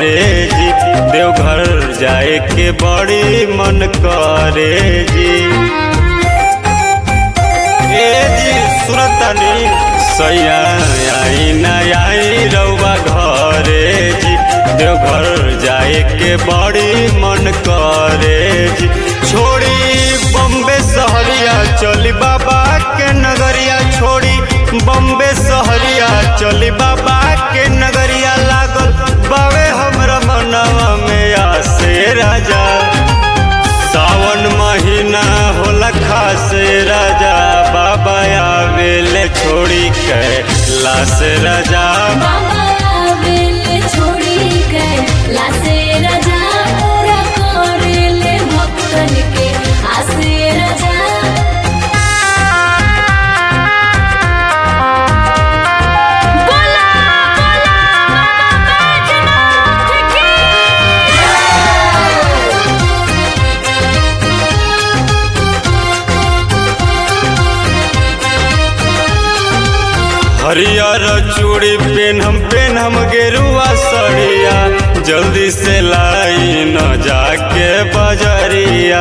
करे जी देवघर जाए के बड़ी मन करे जी ए जी सुरतनी सैया आई न आई रउआ घरे जी देवघर जाए के बड़ी मन करे जी छोड़ी बम्बे सहरिया चली बाबा के नगरिया छोड़ी बम्बे सहरिया चली बाबा के नगरिया लागल बावे हमरा मनवा में आसे राजा सावन महीना होला खासे राजा बाबा आवेले छोड़ी के लाश राजा बाबा आवेले छोड़ी के लासे राजा पूरा करेले भक्तन के आसे राजा बोला बोला बाबा बैजनाथ की हरियर चूड़ी पेनहम पेनहम गेरुआ सड़िया जल्दी से लाई न जाके बजरिया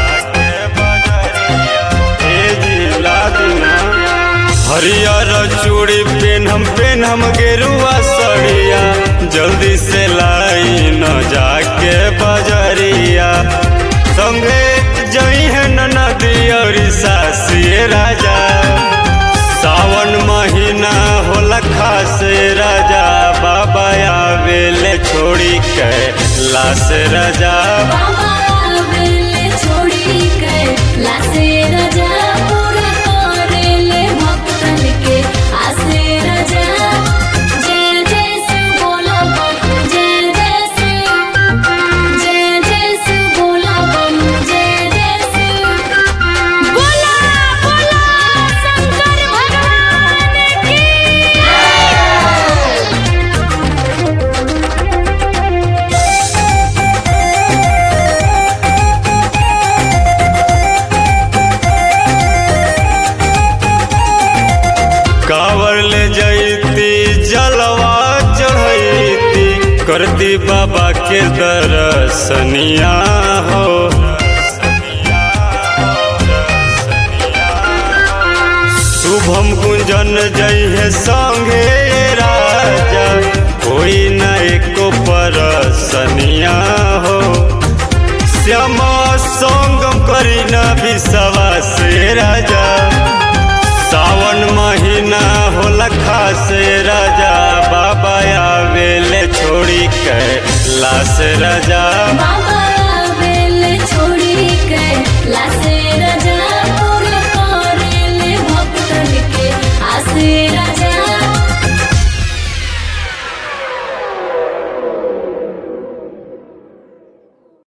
ए जी ला दीना। हरियर चूड़ी पेनहम पेनहम गेरुआ सड़िया जल्दी से लाई न जाके बजरिया संगे जई है नदी और सासिए राजा सावन महीना होला खासे राजा बाबा आवेले छोड़ी के लाश राजा बाबा आवेले छोड़ी के लासे राजा पूरा करेले भक्तन के आसे राजा जय जय शिव बोला बम जय जय शिव जय जय शिव बोला बम जय जय शिव बोला बोला शंकर भगवान की कावर ले जैती जलवा चढ़ैती करती बाबा के दर्शनिया हो शुभम गुंजन जय है संगे राजा कोई न एको परसनिया हो श्यामा संगम करी न विश्वास राजा सावन महीना होला खासे राजा बाबा आवेले छोड़ी के लाश राजा बाबा